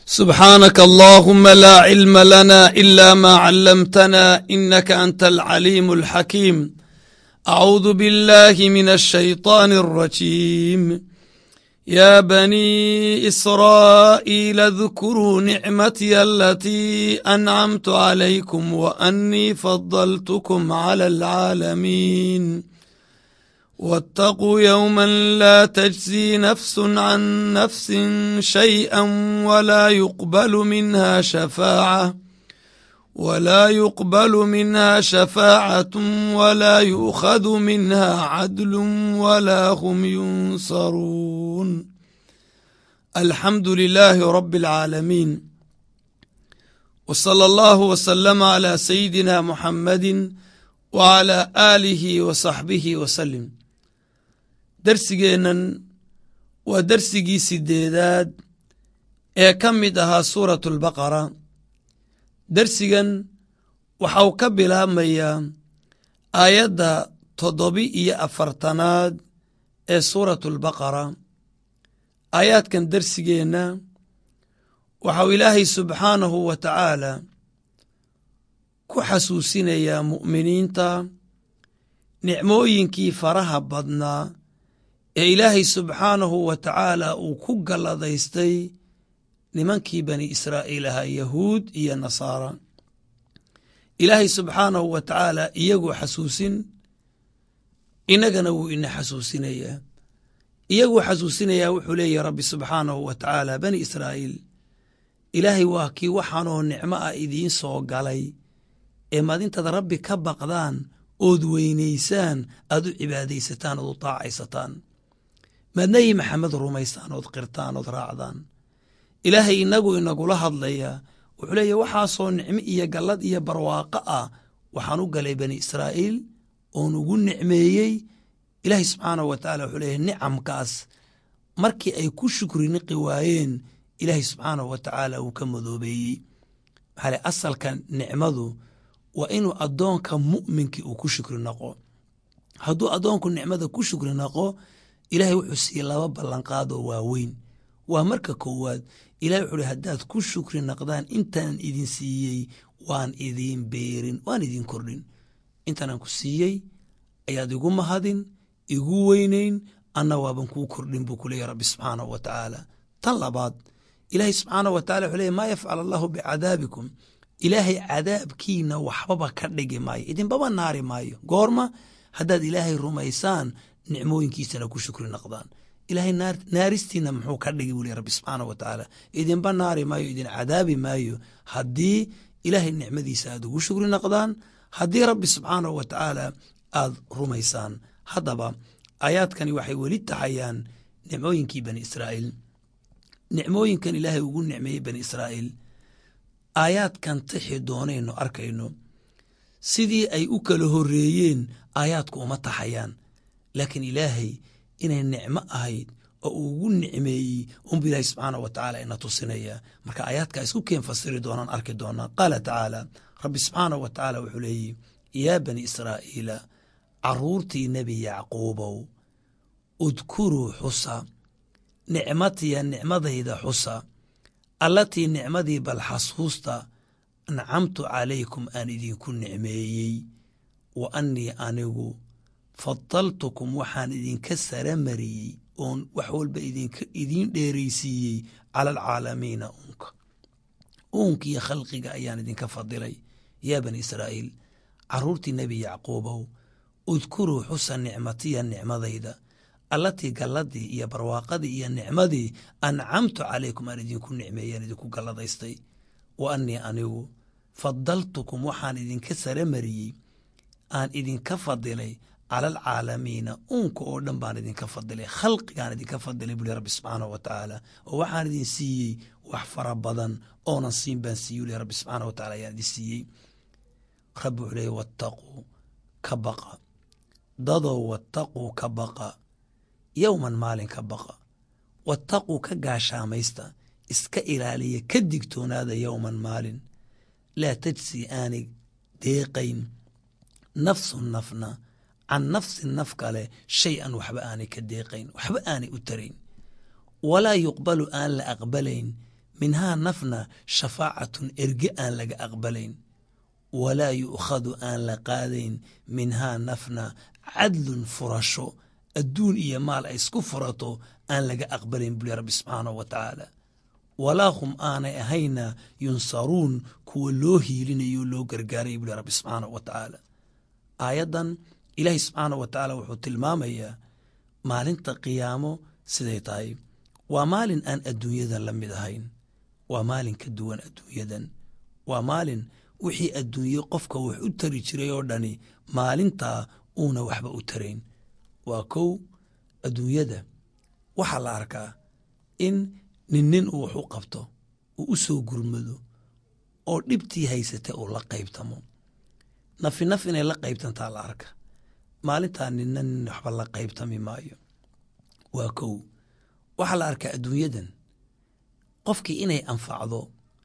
سبحانك اللهم لا علم لنا إلا ما علمتنا إنك أنت العليم الحكيم أعوذ بالله من الشيطان الرجيم يا بني إسرائيل اذكروا نعمتي التي أنعمت عليكم وأني فضلتكم على العالمين واتقوا يوما لا تجزي نفس عن نفس شيئا ولا يقبل منها شفاعة ولا يقبل منها شفاعة ولا يؤخذ منها عدل ولا هم ينصرون الحمد لله رب العالمين وصلى الله وسلم على سيدنا محمد وعلى آله وصحبه وسلم darsigeennan waa darsigii sideedaad ee ka mid ahaa suuratu albaqara darsigan waxau ka bilaabmayaa aayadda toddobi iyo afartanaad ee suuratu albaqara aayaadkan darsigeenna waxau ilaahay subxaanahu wa tacaala ku xasuusinayaa mu'miniinta nicmooyinkii faraha badnaa ee ilaahay subxaanahu wa tacaala uu ku galladaystay nimankii bani israa'iil ahaa yahuud iyo nasaara ilaahay subxaanahu wa tacaala iyagoo xasuusin innagana wuu ina xasuusinayaa iyagoo xasuusinayaa wuxuu leeyahy rabbi subxaanahu wa tacaala bani israa'iil ilaahay waa kii waxaanoo nicmo ah idiin soo galay ee maadintaad rabbi ka baqdaan ood weynaysaan aad u cibaadaysataan ood u taacaysataan maad nebi maxamed rumaysaan ood qirtaan ood raacdaan ilaahay inagu inagula hadlayaa wuxuu leeya waxaasoo nicmo iyo gallad iyo barwaaqo ah waxaan u galay bani israa'iil oon ugu nicmeeyey ilaahay subxaanahu wa tacala wuxuu leeyahy nicamkaas markii ay ku shukri niqi waayeen ilaahay subxaanahu wa tacaala uu ka madoobeeyey maxaa le asalka nicmadu waa inuu addoonka mu'minkii uu ku shukri naqo hadduu addoonku nicmada ku shukri naqo ilaahay wuxuu siiyey laba ballanqaadoo waaweyn waa marka koowaad ilahay wuxuu hi haddaad ku shukri naqdaan intaan idin siiyey waan idiin beerin waan idin kordhin intaanaan ku siiyey ayaad igu mahadin igu weynayn anna waaban kuu kordhin buu ku leeyahy rabbi subxaanahu wa tacaala tan labaad ilaahay subxaanahu wa tacala wuxuu leey maa yafcal allahu bicadaabikum ilaahay cadaabkiina waxbaba ka dhigi maayo idinbaba naari maayo goorma haddaad ilaahay rumaysaan nicmooyinkiisana ku shukri naqdaan ilaahay naaristiina muxuu ka dhigi wuli rabbi subxaanahu wa tacaala idinba naari maayo idin cadaabi maayo haddii ilaahay nicmadiisa aad ugu shukri naqdaan haddii rabbi subxaanahu wa tacaala aad rumaysaan haddaba aayaadkani waxay weli taxayaan nicmooyinkii bani israa'iil nicmooyinkan ilaahay ugu nicmeeyey bani israa'iil aayaadkan tixi doonayno arkayno sidii ay u kala horreeyeen aayaadku uma taxayaan laakiin ilaahay inay nicmo ahayd oo uu ugu nicmeeyey unbu ilaahi subxaanah wa tacaala ina tusinaya marka aayaadka isku keen fasiri doonaan arki doonaa qaala tacaala rabbi subxaanah wa tacaala wuxuu leeyihi yaa bani israa'iila caruurtii nebi yacquubow udkuruu xusa nicmatiya nicmadayda xusa allatii nicmadii bal xasuusta ancamtu calaykum aan idinku nicmeeyey wa annii anigu fadaltukum waxaan idinka saramariyey oon wax walba idiin dheeraysiiyey cala alcaalamiina uunka uunkiiyo khalqiga ayaan idinka fadilay yaa bani israa'iil caruurtii nebi yacquubow udkuruu xusa nicmatiya nicmadayda allatii galladii iyo barwaaqadii iyo nicmadii ancamtu calaykum aan idinku nicmeeyeen idinku galladaystay wa annii anigu fadaltukum waxaan idinka saramariyey aan idinka fadilay cala alcaalamiina uunka oo dhan baan idinka fadilay khalqigaan idinka fadilay buli rabbi subxaanahu wa tacaala oo waxaan idin siiyey wax fara badan oonan siin baan siiye uli rabbi subxaanah wa tacala ayaan idin siiyey rabbi wuxuu leeyay wattaquu ka baqa dadow wattaquu ka baqa yowman maalin ka baqa wattaquu ka gaashaamaysta iska ilaaliya ka digtoonaada yowman maalin laa tajsi aanay deeqayn nafsun nafna can nafsin naf kale shay an waxba aanay ka deeqayn waxba aanay u tarayn walaa yuqbalu aan la aqbalayn minhaa nafna shafaacatun erge aan laga aqbalayn walaa yu'khadu aan la qaadayn minhaa nafna cadlun furasho adduun iyo maal ay isku furato aan laga aqbalayn buli rabbi subxaanahu wa tacaala walaa hum aanay ahayna yunsaruun kuwa loo hiilinayo loo gargaaraya buli rabbi subxaanahu wa tacaala aayaddan ilaahay subxaanahu wa tacaala wuxuu tilmaamayaa maalinta qiyaamo siday tahay waa maalin aan adduunyadan la mid ahayn waa maalin ka duwan adduunyadan waa maalin wixii adduunye qofka wax u tari jiray oo dhani maalintaa uuna waxba u tarayn waa kow adduunyada waxaa la arkaa in nin nin uu wax u qabto uu u soo gurmado oo dhibtii haysata uu la qaybtamo nafi naf inay la qaybtantaa la arka maalintaa ninna nin waxba la qaybtami maayo waa kow waxaa la arkaa adduunyadan qofkii inay anfacdo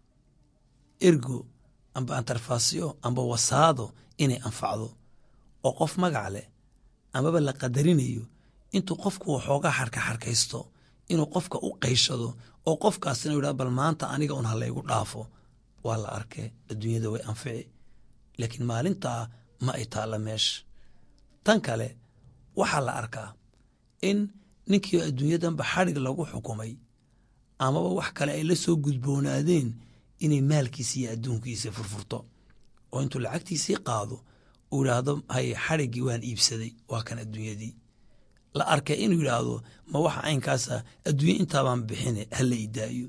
ergo amba antarfasyo amba wasaado inay anfacdo oo qof magac leh amaba la qadarinayo intuu qofku waxoogaa xarka xarkaysto inuu qofka u qayshado oo qofkaasina yidhah bal maanta aniga un halaygu dhaafo waa la arkay adduunyada way anfici laakiin maalintaa ma ay taalla meesha tan kale waxaa la arkaa in ninkii adduunyadanba xadhig lagu xukumay amaba wax kale ay la soo gudboonaadeen inay maalkiisa iyo adduunkiisa furfurto oo intuu lacagtiisii qaado uu yidhaahdo haye xadhiggii waan iibsaday waa kan adduunyadii la arkay inuu yidhaahdo ma waxa caynkaasa adduunye intaabaan bixine hala idaayo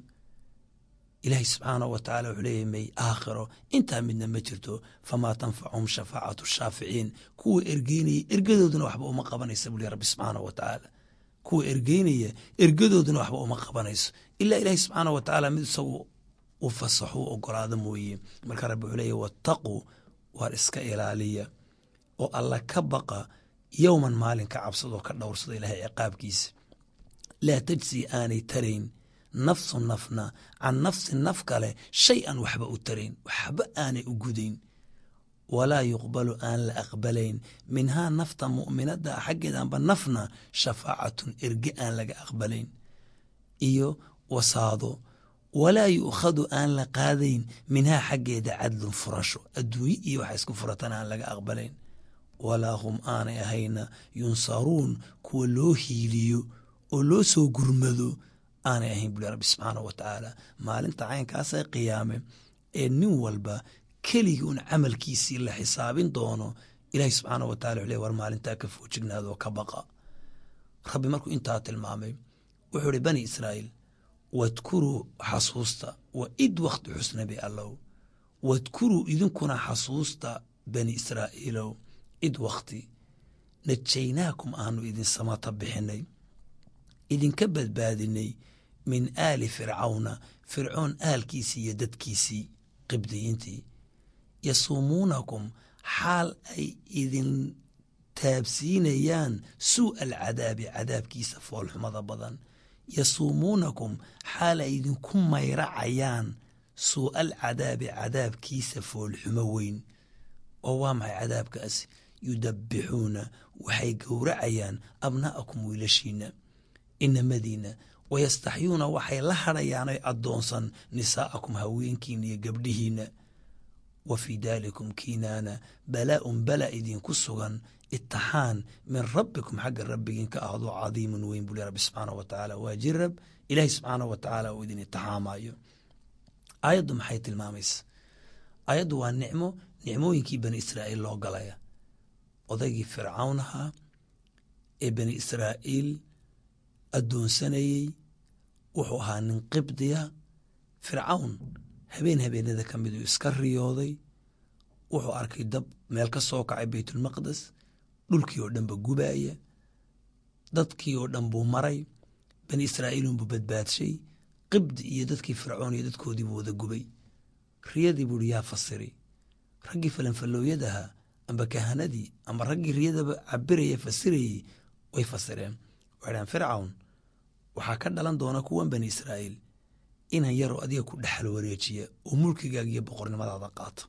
ilaahay subxaanahu wa tacala wuxuu leeyahy may aakhiro intaa midna ma jirto famaa tanfachum shafaacatu shaaficiin kuwa ergeynaya ergadooduna waxba uma qabanaysa buli rabbi subxaanahu wa tacaala kuwa ergeynaya ergadooduna waxba uma qabanayso ilaa ilaahay subxaanahu wa tacaala mid isagu u fasaxo u ogolaado mooye marka rabbi wuxuu leeyahy wattaquu waar iska ilaaliya oo alla ka baqa yowman maalin ka cabsadoo ka dhowrsada ilaahay ciqaabkiisa laa tajsi aanay tarayn nafsu nafna can nafsin naf kale shay an waxba u tarayn waxba aanay u gudayn walaa yuqbalu aan la aqbalayn minhaa nafta mu'minada xaggeedanba nafna shafaacatun erge aan laga aqbalayn iyo wasaado walaa yu'khadu aan la qaadayn minhaa xaggeeda cadlun furasho adduunye iyo waxa isku furatan aan laga aqbalayn walaa hum aanay ahayna yunsaruun kuwa loo hiiliyo oo loo soo gurmado aanay ahayn buli rabbi subxaanahu wa tacaala maalinta caynkaasee qiyaame ee nin walba keligii un camalkiisii la xisaabin doono ilaahi subxaanahu wa tacala wuxu ley war maalintaa ka foojignaadoo ka baqa rabbi markuu intaa tilmaamay wuxuu ihi bani israa'iil wadkuruu xasuusta wa id wakti xusnabi allow wadkuruu idinkuna xasuusta bani israa'iilow id wakti najaynaakum aanu idin samata bixinay idinka badbaadinay min aali fircawna fircoon aalkiisii iyo dadkiisii qibdiyiintii yasuumuunakum xaal ay idin taabsiinayaan suu'a alcadaabi cadaabkiisa foolxumada badan yasuumuunakum xaal ay idinku mayracayaan suu'a alcadaabi cadaabkiisa foolxumo weyn oo waa maxay cadaabkaasi yudabbixuuna waxay gowracayaan abna'akum wiilashiina inamadiina wayastaxyuuna waxay la hadhayaanay addoonsan nisaa'akum haweenkiina iyo gabdhihiina wa fii daalikum kiinaana balaa'un bala idinku sugan itixaan min rabbikum xagga rabbigiin ka ahdo cadiimun weyn buli rabbi subxaanah wa tacaala waa jirab ilaahay subxaanah wa tacaala uu idin itixaamayo aayaddu maxay tilmaamaysa aayaddu waa nicmo nicmooyinkii bani israa'iil loo galaya odaygii fircawn ahaa ee bani israa'iil addoonsanayey wuxuu ahaa nin qibdiya fircawn habeen habeenada ka miduu iska riyooday wuxuu arkay dab meel ka soo kacay baytulmaqdes dhulkii oo dhan ba gubaaya dadkii oo dhan buu maray bani israa'iilunbuu badbaadshay qibdi iyo dadkii fircoon iyo dadkoodii buu wada gubay riyadii buuhi yaa fasiri raggii falanfallooyadahaa amba kahanadii amba raggii riyadaba cabiraya fasirayey way fasireen waxay dhahan fircawn waxaa ka dhalan doona kuwan bani israa'iil inan yaroo adiga ku dhexal wareejiya oo mulkigaaga iyo boqornimadaada qaata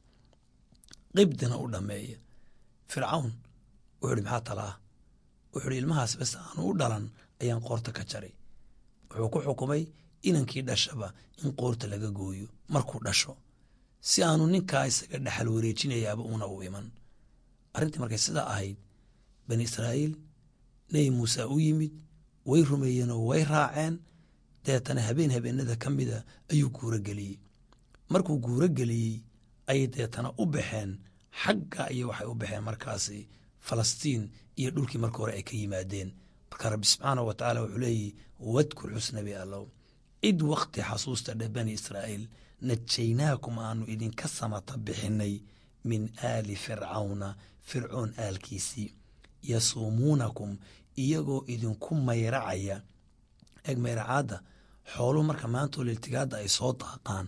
qibdina u dhammeeya fircawn wuxuu ihi maxaa talaa wuxuu ihi ilmahaas bes aanu u dhalan ayaan qoorta ka jaray wuxuu ku xukumay inankii dhashaba in qoorta laga gooyo markuu dhasho si aanu ninkaa isaga dhexal wareejinayaaba una u iman arrintii markay sidaa ahayd bani israa'iil nebi muuse u yimid way rumeeyeenoo way raaceen deetana habeen habeenada ka mida ayuu guuro geliyey markuu guuro geliyey ayay deetana u baxeen xagga iyo waxay u baxeen markaasi falastiin iyo dhulkii marka hore ay ka yimaadeen marka rabbi subxaanahu wa tacaala wuxuu leeyihi wadkur xusnabi allow id wakti xasuusta dheh bani israa'iil najaynaakum aanu idinka samata bixinay min aali fircawna fircoon aalkiisii yasuumuunakum iyagoo idinku mayracaya eeg mayracaadda xooluhu marka maantoo liltigaadda ay soo daaqaan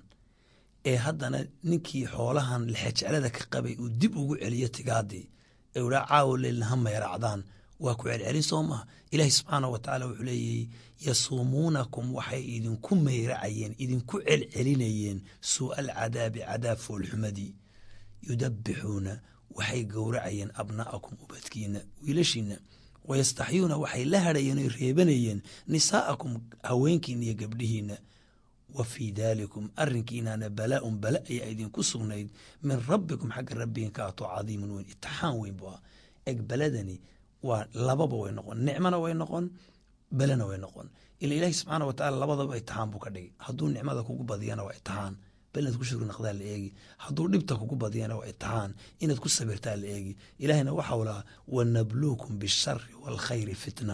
ee haddana ninkii xoolahan lexejeclada ka qabay uu dib ugu celiyo tigaadii ee udhaa caawo leelna ha mayracdaan waa ku celcelin soo maha ilaahi subxaanah wa tacaala wuxuu leeyahy yasuumuunakum waxay idinku mayracayeen idinku celcelinayeen suu'a alcadaabi cadaab foolxumadii yudabbixuuna waxay gowracayeen abna'akum ubadkiina wiilashiina wayastaxyuuna waxay la hadhayeen oy reebanayeen nisaa'akum haweenkiina iyo gabdhihiina wa fii daalikum arrinkiinaana balaa-un bala ayaa idinku sugnayd min rabbikum xagga rabbigan ka ato cadiimun weyn itixaan weyn buu ah eg baladani waa lababa way noqon nicmona way noqon belena way noqon ila ilaahi subxaana wa tacala labadaba itixaan buu ka dhigay hadduu nicmada kugu badiyana waa itixaan bal inaad ku shukri naqdaa la eegi hadduu dhibta kugu badiyana waa itixaan inaad ku sabirtaa la eegi ilaahina waxau lahaa wanabluukum bishari waalkhayri fitna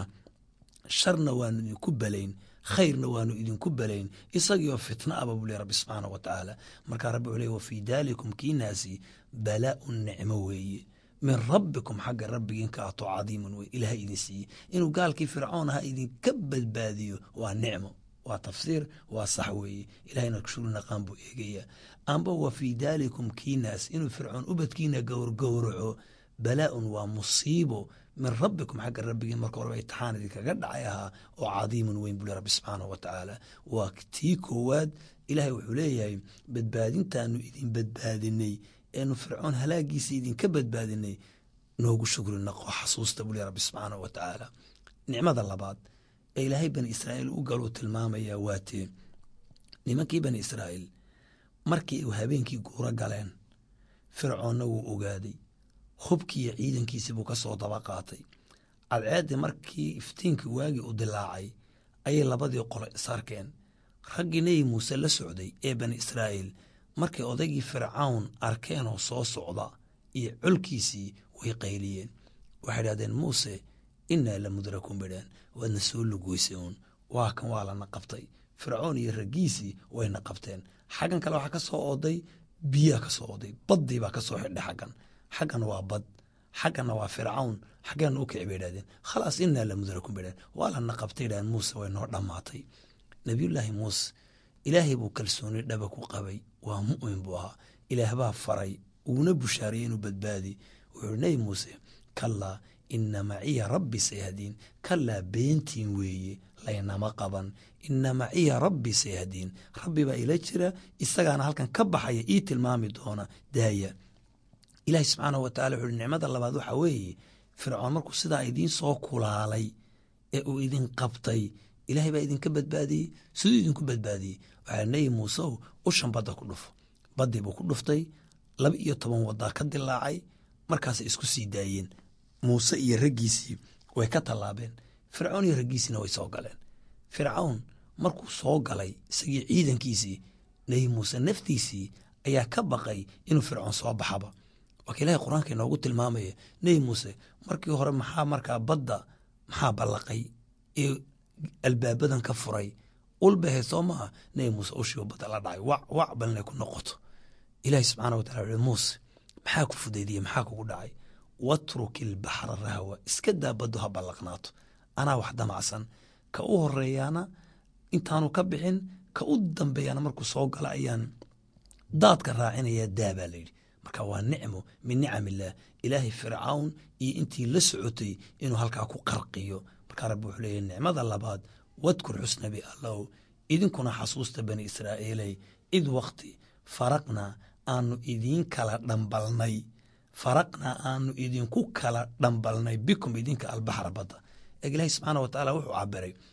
sharna waanu idinku belayn khayrna waanu idinku belayn isagiioo fitna aba buu ley rabbi subxaana wa tacaala markaa rabbi wuxuu ley wa fii daalikum kiinaasi balaa-un nicmo weeye min rabbikum xagga rabbigiin ka ato cadiimun wey ilaha idin siiyey inuu gaalkii fircoon ahaa idinka badbaadiyo waa nicmo waa tafsiir waa sax weeye ilahayna kushuri naqaan buu eegayaa amba wa fii daalikum kiinaas inuu fircoon ubadkiina gowrgowraco balaa-un waa musiibo min rabbikum xagga rabbigiin marka horeba itixaan idinkaga dhacay ahaa oo cadiimun weyn buu le rabbi subxaanahu wa tacaala waa tii koowaad ilaahay wuxuu leeyahay badbaadintaanu idin badbaadinay eenu fircoon halaagiisa idinka badbaadinay noogu shukri naqo xasuusta buu le rabbi subxaanahu wa tacaala nicmada labaad ee ilaahay bani israa'iil u galuu tilmaamayaa waatee nimankii bani israa'iil markii uu habeenkii guuro galeen fircoonna wuu ogaaday hubkii iyo ciidankiisii buu ka soo daba qaatay cadceeddii markii iftiinkii waagii u dilaacay ayay labadii qolo isarkeen raggii nebi muuse la socday ee bani israa'iil markay odaygii fircawn arkeenoo soo socda iyo colkiisii way qayliyeen waxay dhahdeen muuse innaa la mudrakuun bidhaan waadna soo lugoysay uun waa kan waa lana qabtay fircoon iyo raggiisii wayna qabteen xaggan kale waxaa ka soo ooday biyaa ka soo ooday baddii baa ka soo xidhay xaggan xaggan waa bad xagganna waa fircawn xaggeena u kici bay idhahdeen khalaas innaa la mudrakuun bay dhahdeen waa lana qabtay idhahdeen muuse way noo dhammaatay nabiyullaahi muuse ilaahay buu kalsooni dhaba ku qabay waa mu'min buu ahaa ilaah baa faray uuna bushaariyey inuu badbaadi wuxuu nebi muuse kallaa ina maciya rabbi sayahdiin kallaa beentiin weeye laynama qaban ina maciya rabbi sayahdiin rabbi baa ila jira isagaana halkan ka baxaya ii tilmaami doona daaya ilaahi subxaanahu wa tacala wuxu uhi nicmada labaad waxaa weeye fircoon markuu sidaa idiin soo kulaalay ee uu idin qabtay ilaahay baa idinka badbaadiyey siduu idinku badbaadiyey waxaa nebi muusew ushan badda ku dhufo baddii buu ku dhuftay laba iyo toban wadaa ka dilaacay markaasay isku sii daayeen muuse iyo raggiisii way ka tallaabeen fircoon iyo raggiisiina way soo galeen fircawn markuu soo galay isagii ciidankiisii nebi muuse naftiisii ayaa ka baqay inuu fircoon soo baxaba waa ka ilahay qur-aanka inoogu tilmaamaya nebi muuse markii hore maxaa markaa badda maxaa ballaqay ee albaabadan ka furay ulbahe soo maaha nebi muuse ushiiba badda la dhacay wac wac bal inay ku noqoto ilaahi subxaana wa tacala wuxu muuse maxaa ku fudaydiyey maxaa kugu dhacay watruk ilbaxra rahwa iska daa baddu ha ballaqnaato anaa wax damacsan ka u horeeyaana intaanu ka bixin ka u dambeeyana markuu soo gala ayaan daadka raacinaya daa baa layidhi marka waa nicmo min nicam illaah ilaahay fircawn iyo intii la socotay inuu halkaa ku qarqiyo markaa rabbi wuxuu leeyahy nicmada labaad wadkur xusnabi allow idinkuna xasuusta bani israa'iiley id wakti faraqnaa aanu idiin kala dhambalnay faraqnaa aanu idinku kala dhambalnay bikum idinka albaxra badda eeg ilaahi subxaana wa tacaala wuxuu cabiray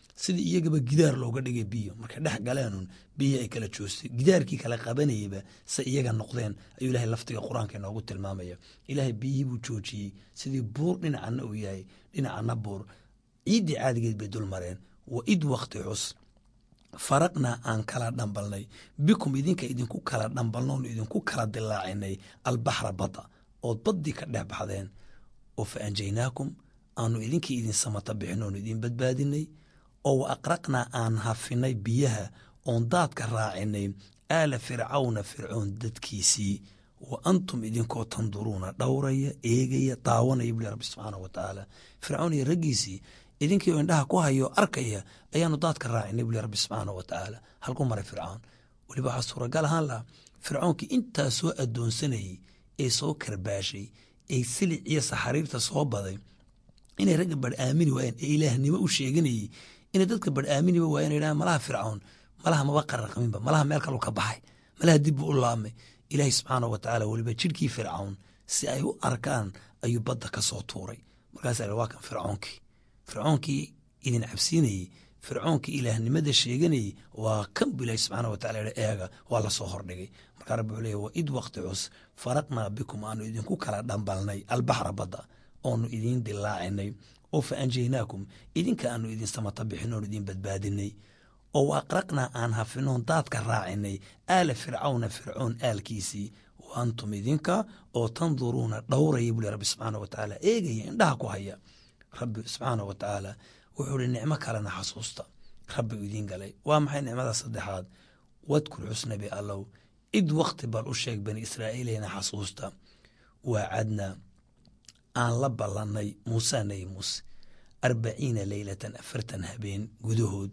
sidii iyagaba gidaar looga dhigay biyo markay dhex galeenun biyo ay kala joostay gidaarkii kala qabanayeyba se iyaga noqdeen ayuu ilahay laftiga qur-aanka inoogu tilmaamaya ilaahay biyihii buu joojiyey sidii buur dhinacana uu yahay dhinacana buur ciiddii caadigeed bay dul mareen wa id wakti xus faraqnaa aan kala dhambalnay bikum idinka idinku kala dhambalnoon idinku kala dilaacinay albaxra badda ood baddii ka dhex baxdeen oo fa anjaynaakum aanu idinkii idin samata bixin oonu idin badbaadinay oo wa aqraqnaa aan hafinay biyaha oon daadka raacinay aala fircawna fircoon dadkiisii wa antum idinkoo tanduruuna dhowraya eegaya daawanaya buli rabbi subxaanah wa tacaala fircoon iyo raggiisii idinkii oo indhaha ku hayo arkaya ayaanu daadka raacinay buli rabbi subxaanah wa tacaala halku maray fircoon weliba waxaa suuragal ahaan lahaa fircoonkii intaa soo addoonsanayey ee soo karbaashay ee silic iyo saxariirta soo baday inay ragga bar aamini waayeen ee ilaahnimo u sheeganayey inay dadka bar aaminiba waayeen yidhahan malaha fircoon malaha maba qararqaminba malaha meel kalu ka baxay malaha dibbu u laabmay ilaahay subxaanah wa tacaala weliba jidhkii fircoon si ay u arkaan ayuu badda ka soo tuuray markaasaa waa kan fircoonkii fircoonkii idin cabsiinayey fircoonkii ilaahnimada sheeganayey waa kan bu ilahi subxaana wa tacala eega waa lasoo hordhigay markaa rabbi wuxuu leey wa id wakti cus faraqnaa bikum aanu idinku kala dhambalnay albaxra badda oonu idiin dilaacinay oo fa anjaynaakum idinka aanu idin samata bixin oonu idin badbaadinay oo wa aqraqnaa aan hafinoon daadka raacinay aala fircawna fircoon aalkiisii wa antum idinka oo tanduruuna dhowraya buli rabbi subxaana wa tacaala eegaya indhaha ku haya rabbi subxaana wa tacaala wuxuu ihi nicmo kalena xasuusta rabbi u idiin galay waa maxay nicmada saddexaad wadkur xusnabi allow id wakti bal u sheeg bani israa'iileyna xasuusta waacadnaa aan la ballannay muuse nabi muuse arbaciina leylatan afartan habeen gudahood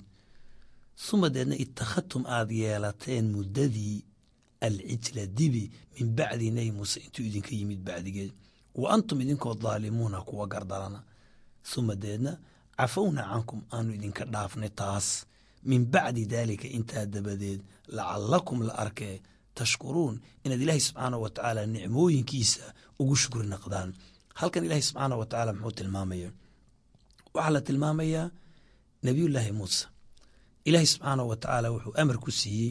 suma deedna ittakhadtum aad yeelateen muddadii alcijla dibi min bacdi nebi muuse intuu idinka yimid bacdigeed wa antum idinkoo daalimuuna kuwa gardarana suma deedna cafowna cankum aanu idinka dhaafnay taas min bacdi daalika intaa dabadeed lacalakum la arkee tashkuruun inaad ilaahay subxaanah wa tacaala nicmooyinkiisa ugu shukri naqdaan halkan ilaahay subxaanah wa tacaala muxuu tilmaamaya waxaa la tilmaamayaa nebiyullaahi muuse ilaahay subxaanah wa tacaala wuxuu amar ku siiyey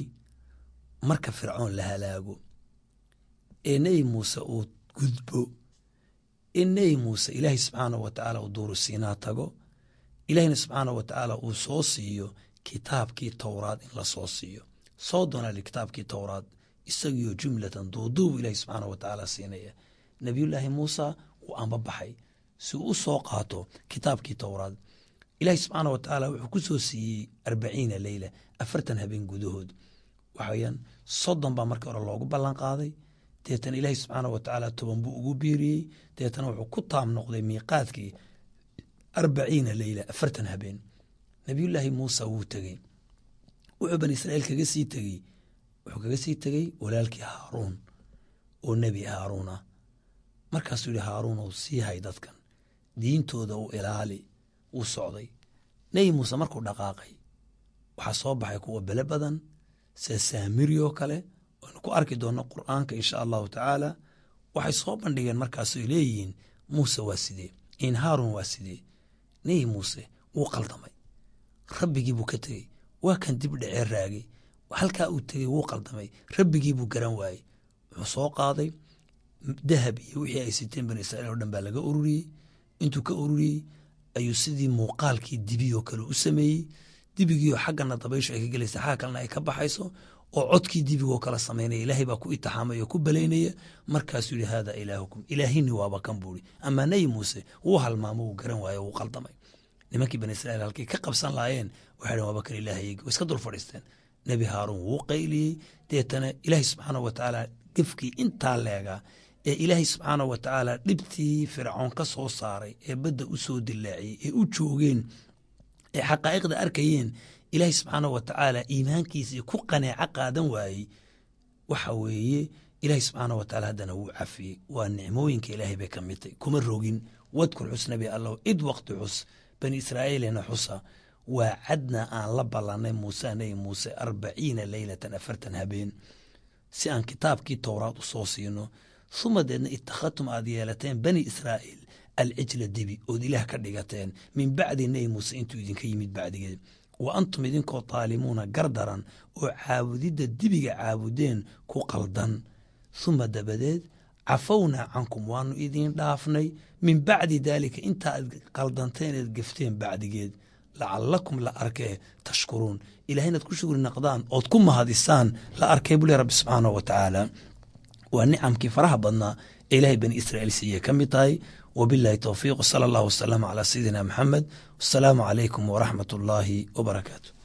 marka fircoon la halaago ee nebi muuse uu gudbo in nebi muuse ilaahay subxaanah wa tacaala uu duuru siinaa tago ilaahayna subxaanah wa tacaala uu soo siiyo kitaabkii towraad in la soo siiyo soo doonali kitaabkii towraad isagiyo jumlatan duuduubu ilaahay subxaanah wa tacaala siinaya nebiyullaahi muusa wuu anbabaxay si uu u soo qaato kitaabkii towraad ilaahay subxaanah wa tacaala wuxuu ku soo siiyey arbaciina leyla afartan habeen gudahood waxaweyaan soddon baa markii hore loogu ballan qaaday deetana ilaahay subxaanah wa tacaala toban buu ugu biiriyey deetana wuxuu ku taam noqday miiqaadkii arbaciina leyla afartan habeen nebiyullaahi muusa wuu tegey wuxuu bani israiil kaga sii tegey wuxuu kaga sii tegey walaalkii haaruun oo nebi haaruun ah markaasuu yihi haaruun ou sii hay dadkan diintooda u ilaali wuu socday nebi muuse markuu dhaqaaqay waxaa soo baxay kuwa bele badan sida saamirioo kale aynu ku arki doonno qur'aanka insha allahu tacaala waxay soo bandhigeen markaasoy leeyihiin muuse waa sidee in haaruun waa sidee nebi muuse wuu qaldamay rabbigii buu ka tegey waa kan dib dhecee raagay halkaa uu tegey wuu qaldamay rabbigii buu garan waayey wuxuu soo qaaday dahab iyo wixii ay siteen bani israiil oo dhan baa laga ururiyey intuu ka ururiyey ayuu sidii muuqaalkii dibioo kale u sameeyey dibigiioo xaggana dabayshu ay ka gelaysa xagga kalena ay ka baxayso oo codkii dibigoo kala samaynaya ilaahay baa ku itixaamay oo ku balaynaya markaasuu yihi haada ilaahukum ilaahini waaba kan buuri amaa nebi muuse wuu halmaamo wuu garan waaye wuu qaldamay nimankii bani israiil halkay ka qabsan lahaayeen waxay dhn waaba kan ilaahaygi way iska dul fadhiisteen nebi haaruun wuu qayliyey deetana ilaahay subxaanah wa tacaala gefkii intaa leegaa ee ilaahay subxaanah wa tacaala dhibtii fircoon ka soo saaray ee badda u soo dilaaciyey ee u joogeen ee xaqaa'iqda arkayeen ilaahay subxaanah wa tacaala iimaankiisii ku qaneeco qaadan waayey waxa weeye ilaahay subxaanah wa tacaala haddana wuu cafiyey waa nicmooyinka ilaahay bay ka mid tahy kuma rogin wadkur xus nabi allah id waqti xus bani israa'iilina xusa waa cadna aan la ballanay muuse nebi muuse arbaciina leylatan afartan habeen si aan kitaabkii towraad u soo siino uma deedna ittakhadtum aad yeelateen bani israa'iil alcijla dibi ood ilaah ka dhigateen min bacdi nebi muuse intuu idinka yimid bacdigeed wa antum idinkoo taalimuuna gardaran oo caabudidda dibiga caabudeen ku qaldan huma dabadeed cafownaa cankum waanu idiin dhaafnay min bacdi daalika inta aad qaldanteen eed gefteen bacdigeed lacalakum la arkee tashkuruun ilahay inaad ku shugri naqdaan ood ku mahadisaan la arkay buu le rabbi subxaanahu wa tacaala waa nicamkii faraha badnaa ee ilaahay bani israa'iil siiyey ka mid tahay wabillahi towfiiq sala allahu wasalaamu calaa sayidina maxamed wasalaamu calaykum waraxmat ullaahi wabarakaatu